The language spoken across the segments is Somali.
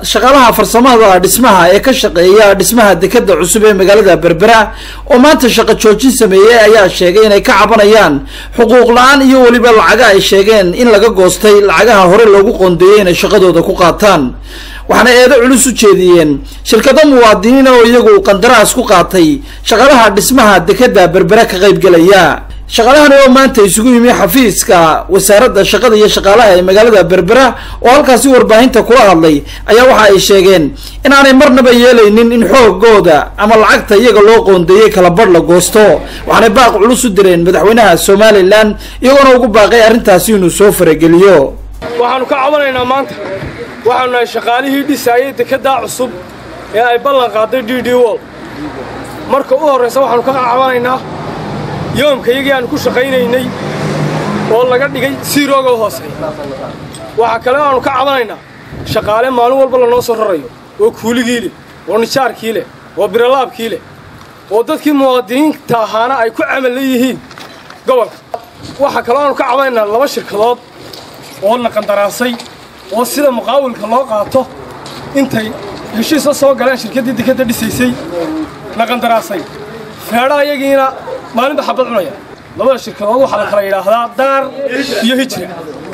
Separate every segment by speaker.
Speaker 1: shaqaalaha farsamada dhismaha ee ka shaqeeya dhismaha dekeda cusub ee magaalada berbera oo maanta shaqo joojin sameeyey ayaa sheegay inay ka cabanayaan xuquuq la-aan iyo weliba lacaga ay sheegeen in laga goostay lacagaha hore loogu qoondeeyey inay shaqadooda ku qaataan waxaana eedo culus u jeediyeen shirkado muwaadiniin oo iyagu qandaraas ku qaatay shaqaalaha dhismaha dekeda berbera ka qaybgelaya shaqaalahani oo maanta isugu yimi xafiiska wasaaradda shaqada iyo shaqaalaha ee magaalada berbera oo halkaasi warbaahinta kula hadlay ayaa waxa ay sheegeen in aanay marnaba yeelaynin in xoogooda ama lacagta iyaga loo qoondeeyey kala badh la goosto waxaanay baaq culus u direen madaxweynaha somalilan iyagoona ugu baaqay arrintaasi inuu soo farageliyo
Speaker 2: waxaannu ka cabanaynaa maanta waxaanu nahay shaqaalihii dhisaayey dekeddaa cusub ee ay ballan qaaday d d wol marka u horraysa waxaannu ka cabanaynaa yoomka iyagii aanu ku shaqaynaynay oo laga dhigay siirooga u hooseeya waxaa kale aanu ka cabanaynaa shaqaale maalin walba lanoo soo rarayo oo kuuligii leh oo nijaarkii leh oo biralaabkii leh oo dadkii muwaadiniinta ahaana ay ku camal yihiin gobolka waxaa kaloo aanu ka cabanaynaa laba shirkadood oo la qandaraasay oo sida muqaawilka loo qaato intay heshiisa soo galeen shirkaddii dekadda dhisaysay la qandaraasay feedha iyagiina maalinba xabad cunaya labada shirkadood waxaa la kala yidhaahdaa daar iyo hijra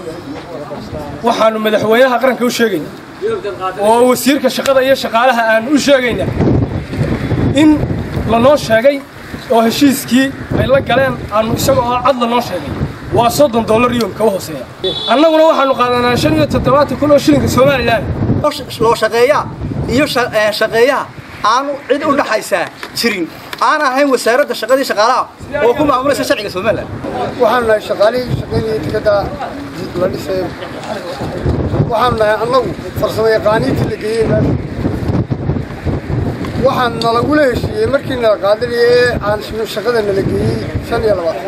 Speaker 2: waxaannu madaxweynaha qaranka u sheegaynaa oo wasiirka shaqada iyo shaqaalaha aanu u sheegaynaa in lanoo sheegay oo heshiiskii ay la galeen aanu isaga oo cad lanoo sheegay waa soddon dollar yoomka u hooseeya annaguna waxaannu qaadanaa shan iyo toddobaatan kun oo shilinka somalilan
Speaker 3: loo shaqeeyaa iyo shaqeeyaha aanu cid u dhaxaysaa jirin aan ahayn wasaaradda shaqadii shaqaalaha oo ku maamulaysa sharciga somalilan
Speaker 4: waxaanu nahay shaqaalihii shaqaynayay dekedda la dhisayo waxaanu nahay annagu farsamo yaqaaniintii la geeyey waxaan nalagula heshiiyey markii nala qaadanaya ee aan shaqada nala geeyey shan iyo labaatan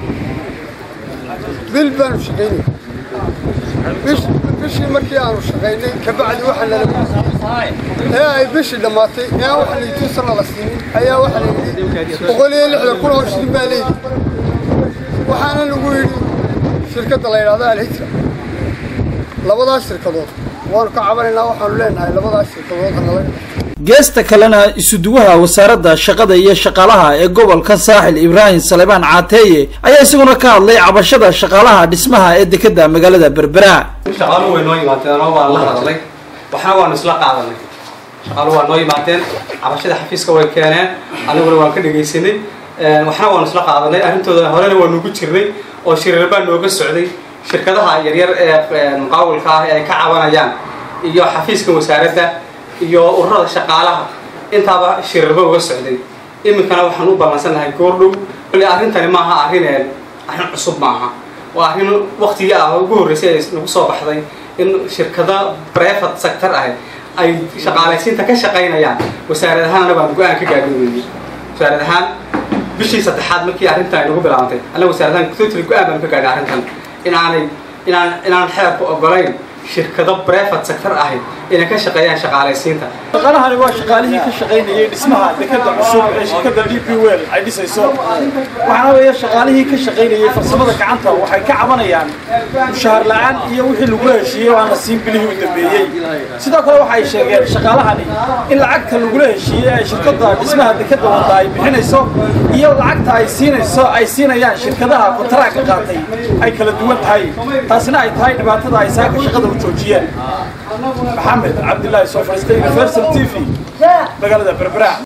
Speaker 4: bil baanu shaqaynay bishii markii aanu shaqaynay kabacdi waxaa nala ee ay bishii dhammaatay ee aan waxa laytuusana la siinin ayaa waxa la yidhi boqol iyo lixdan kun oo shilin baa leeyihi waxaana lagu yidhi shirkadda la yidhahdo alhijra labadaas shirkadood waanu ka cabanaynaa waxaanu leenahay labadaas shirkadood hanala
Speaker 1: geesta kalena isuduwaha wasaaradda shaqada iyo shaqaalaha ee gobolka saaxil ibraahim salebaan caateeye ayaa isaguna ka hadlay cabashada shaqaalaha dhismaha ee dekeda magaalada berbera
Speaker 5: shaqaaluhu way noo yimaadeen oo waan la hadalnay waxna waanu isla qaadanay shaqaaluhu waa noo yimaadeen cabashada xafiiska way keeneen aniguna waan ka dhegaysanay waxna waanu isla qaadanay arrintooda horena waa nugu jirnay oo shiriir baa nooga socday shirkadaha yaryar ee muqaawilka ah ee ay ka cabanayaan iyo xafiiska wasaaradda iyo ururada shaqaalaha intaaba shiriirba uga socday iminkana waxaan u ballansannahay goordhow bale arrintani maaha arrineen arrin cusub maaha waa arrin waktigii ah ugu horreysay ay nagu soo baxday in shirkada brevat sector ah ay shaqaalaysiinta ka shaqaynayaan wasaarad ahaanna baan go-aan ka gaadhoweynay wasaarad ahaan bishii saddexaad markii arrintan ay nagu bilaabantay annaga wasaarad ahaan totally go-aan baanu ka gaadhay arrintan in aanay inaan inaan xeerku ogolayn shirkado brevat sector ahi inay ka shaqeeyaan shaqaalaysiinta
Speaker 1: shaqaalahani waa shaqaalihii ka shaqaynayay dhismaha dekeda cusub ee shirkadda d p wel ay dhisayso waxaana weeye shaqaalihii ka shaqaynayay farsamada gacanta waxay ka cabanayaan mushaahar la-aan iyo wixii lagula heshiiyey oo aan la siin bilihii u dambeeyey sidoo kale waxay sheegeen shaqaalahani in lacagta lagula heshiiyey ay shirkadda dhismaha dekeda wada ay bixinayso iyo lacagta ay siinayso ay siinayaan shirkadaha kontaraaga qaatay ay kala duwan tahay taasina ay tahay dhibaatada ay saaka shaqada u joojiyeen maxamed cabdilaahi soo fadhiistay universal t v magaalada berbera